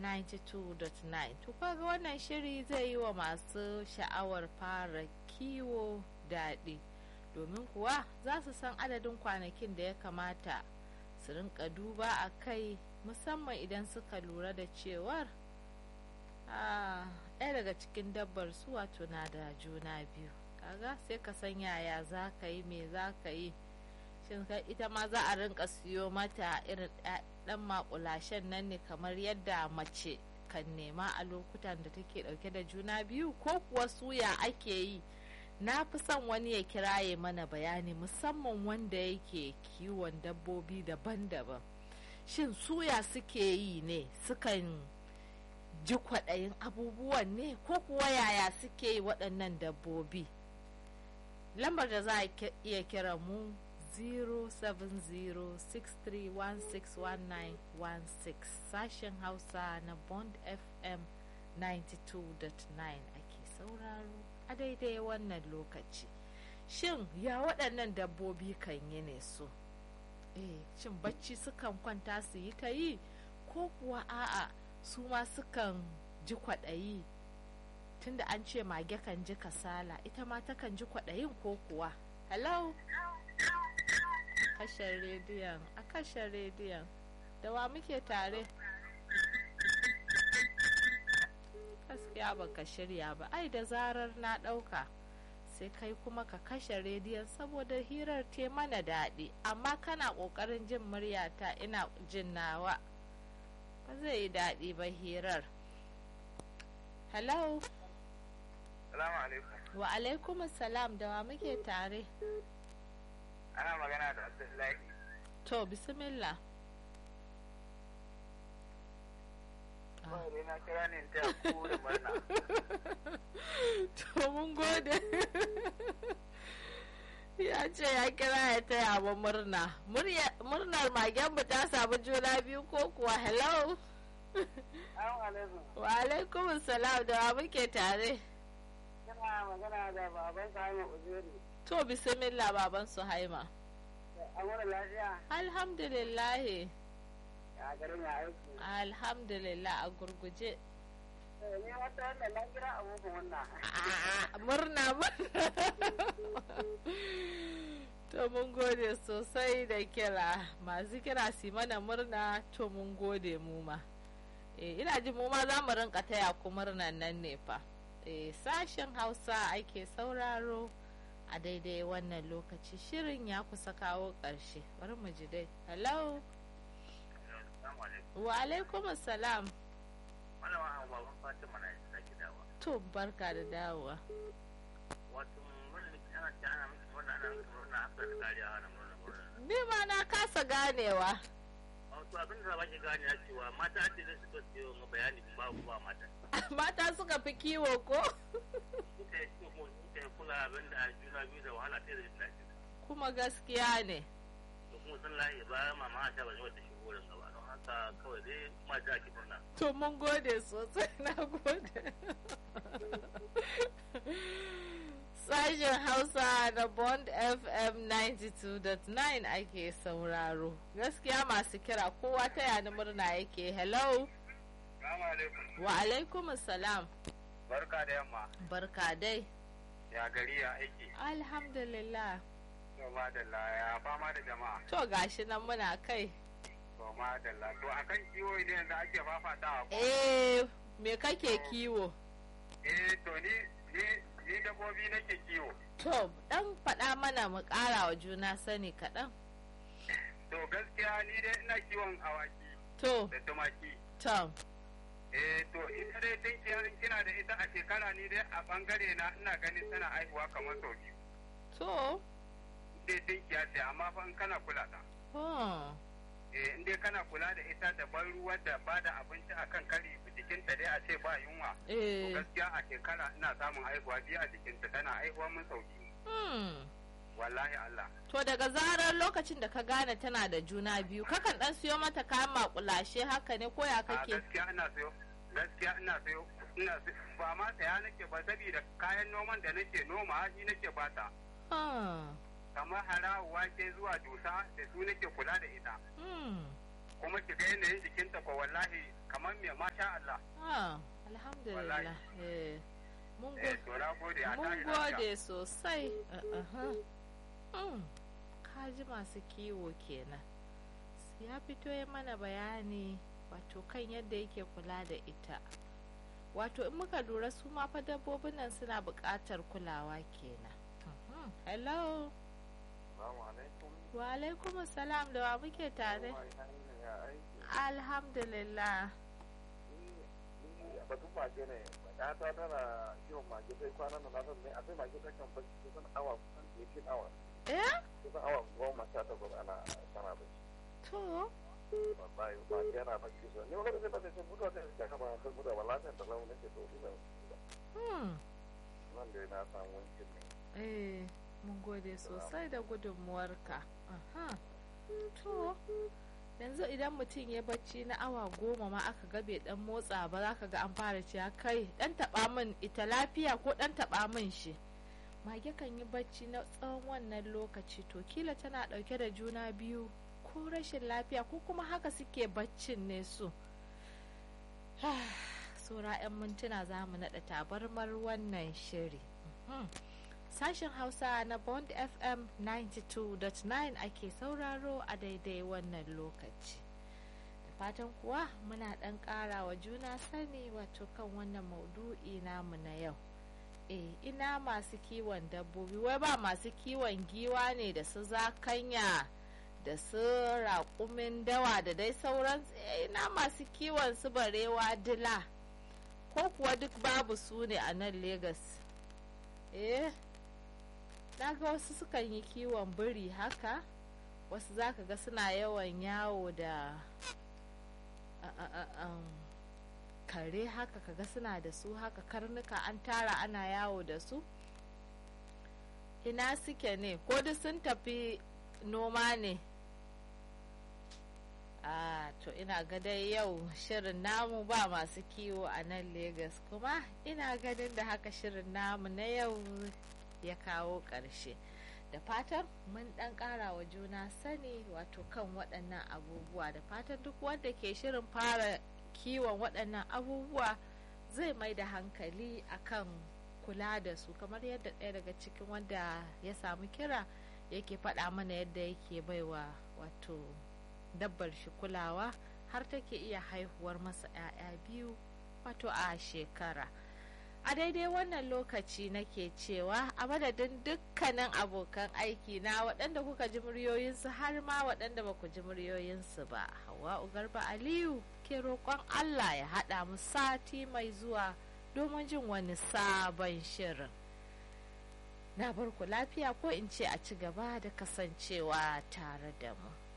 92.9 to kaga wannan shiri zai yi wa masu sha'awar fara kiwo daɗi domin kuwa za su san adadin kwanakin da ya kamata su rinka duba a kai musamman idan suka lura da cewar ɗaya daga cikin dabbar su wato na da juna biyu kaga sai ka san yaya za ka yi me za ka yi shin ita ma za a rinka siyo mata irin ɗan makulashen nan ne kamar yadda mace kan nema a lokutan da take ɗauke da juna biyu ko kuwa suya ake yi na fi son wani ya kiraye mana bayani musamman wanda yake kiwon dabbobi daban-daban shin suya suke yi ne sukan ji kwaɗayin abubuwan ne ko kuwa yaya suke yi waɗannan dabbobi lambar da za a iya kira mu 07063161916 sashen hausa na bond fm 92.9 ake sauraro a daidai wannan lokaci shin ya waɗannan dabbobi kan yi ne su eh shin bacci sukan kwanta su yi ta yi ko kuwa a'a su ma sukan ji kwaɗayi tunda an ce mage kan ji kasala ita ma takan ji kwaɗayin ko kuwa hello kashe rediyon a kashe rediyon da wa muke tare gaskiya ba ka shirya ba ai da zarar na ɗauka sai kai kuma ka kashe rediyon saboda hirar te mana daɗi amma kana ƙoƙarin jin muryata ina jin nawa ba zai yi daɗi ba hirar hello Salamu alaikum. wa alaikum salam da wa muke tare Ana magana da Abdullahi. to bismillah Kawai na kira ne ta ku da murna. to mun gode ya ce ya kira ya taya mu murna murnar magen ta samu juna biyu ko kuwa hello Salamu alaikum. wa alaikum salam da wa muke tare Kana magana da baban Sani Uzuri. to bismillah baban suhaima An wani lafiya? alhamdulillah Ya garin ya aiki. alhamdulillah a gurguje Ni wata wanda na kira abubuwan wannan. A'a, murna murna to mun gode sosai da kira masu kira su mana murna to mun gode mu ma eh ina ji mu ma za mu rinka taya ku murnan nan ne fa eh sashen hausa ake sauraro a daidai wannan lokaci shirin ya kusa kawo ƙarshe bari mu ji dai hello Salamu alaikum. wa alaikum salam Malama baban Fatima na isa gidawa. to barka da dawowa Wato murna ana ce ana miki murna ana miki murna haka da kariya ana murna murna. ni ma na kasa ganewa Wato abin da ba ki gane ya cewa mata ce da suka siyo ma bayani ba ku ba mata. mata suka fi kiwo ko Suka yi suka yi kula abin da juna biyu da wahala ta da jin daɗi. kuma gaskiya ne da kuma sun layi bayan mama ta ba wata shigo da gaba don haka kawai dai mata ki murna to mun gode sosai na gode sashen hausa da bond fm 92.9 ake sauraro gaskiya masu kira kowa ta yana murna yake hello Salamu alaikum wa alaikum salam barka da yamma barka dai ya gari ya aiki alhamdulillah to madalla ya fama da jama'a to gashi nan muna kai to madalla to akan kiwo idan yanzu ake fafatawa ko eh me kake kiwo eh to ni ni ni dabbobi nake kiwo to dan faɗa mana mu ƙara wa juna sani kaɗan to gaskiya ni dai ina kiwon awaki to da tumaki to eh to ita dai tinkiya in kina da ita a shekara ni dai a bangare na ina ganin tana aihuwa kamar sau biyu to dai tinkiya ce amma fa in kana kula ta oh. eh in dai kana kula da ita da ban ruwa da ba da abinci akan kari jikinta dai a ce ba yunwa to eh. gaskiya a shekara ina samun haihuwa biyu a jikinta tana haihuwa mun sau biyu hmm. wallahi Allah to daga zarar lokacin da ka gane tana da juna biyu kakan dan siyo mata kayan makulashe haka ne ko ya a kake gaskiya ina sayo gaskiya ina sayo ina sayo ba ma saya nake ba saboda kayan noman da nake noma shi nake bata Ah. kamar harawa wake zuwa dusa da su nake kula da ita Hmm. kuma ki ga yanayin jikinta ko wallahi kamar me masha Allah Ah, alhamdulillah. Eh, mun eh go- to na gode a mun tashi lafiya gode sosai. Uh-uh. Mm, Kaji masu kiwo kenan. Ya fito ya mana bayani wato kan yadda yake kula da ita. Wato in muka lura su ma fa dabbobin nan suna buƙatar kulawa kenan. Mhm. Hello. Assalamu alaikum Wa alaikum salam da wa muke tare. ya aiki Alhamdulillah. batun mage ne ya ta tana kiwon mage sai kwanan nan na san ne a sai mage ta kan bacci kusan awa kusan 18 awa Eh? kusan awa goma sha takwas ana tana bacci To. wallahi mage yana bacci so ni wani sai ba sai mutuwa sai ta kama ta mutuwa ba lafiyar da launin ke to ina Hmm. nan da na samu wankin ne Eh, mun gode sosai da gudunmuwarka. Aha. To, yanzu idan mutum ya bacci na awa goma ma aka ga bai dan motsa ba za ka ga an fara cewa kai dan taba min ita lafiya ko dan taba min shi. Mage kan yi bacci na tsawon wannan lokaci to kila tana dauke da juna biyu ko rashin lafiya ko kuma haka suke baccin ne su. Saura 'yan mintuna za mu naɗa tabarmar wannan shiri. Mhm. Sashen Hausa na Bond FM 92.9 ake sauraro a daidai wannan lokaci. Da fatan kuwa muna ɗan ƙara wa juna sani wato kan wannan maudu'i namu na yau. E, ina masu kiwon dabbobi, wai ba masu kiwon giwa ne da su zakanya da su raƙumin dawa da dai sauran e, ina masu kiwon su barewa dila. Ko kuwa duk babu su ne a nan Legas. Eh, na ga wasu sukan yi kiwon biri haka wasu zaka ga suna yawan yawo da a- a- a- um, kare haka kaga suna da su haka karnuka an tara ana yawo da su ina suke ne ko duk sun tafi noma ne a to ina ga dai yau shirin namu ba masu kiwo a nan Legas kuma ina ganin da haka shirin namu na yau ya kawo ƙarshe da fatan mun ɗan ƙara wa juna sani wato kan waɗannan abubuwa da fatan duk wanda ke shirin fara kiwon waɗannan abubuwa zai mai da hankali akan kula da su kamar yadda ɗaya daga cikin wanda ya samu kira yake faɗa mana yadda yake baiwa wato dabbar shi kulawa har take iya haihuwar masa 'ya'ya biyu wato a shekara a daidai wannan lokaci nake cewa a madadin dukkanin abokan aiki na waɗanda kuka ji muryoyinsu har ma waɗanda ba ku ji muryoyinsu ba hawa garba aliyu ke roƙon allah ya haɗa mu sati mai zuwa domin jin wani sabon shirin na bar ku lafiya ko in ce a ci gaba da kasancewa tare da mu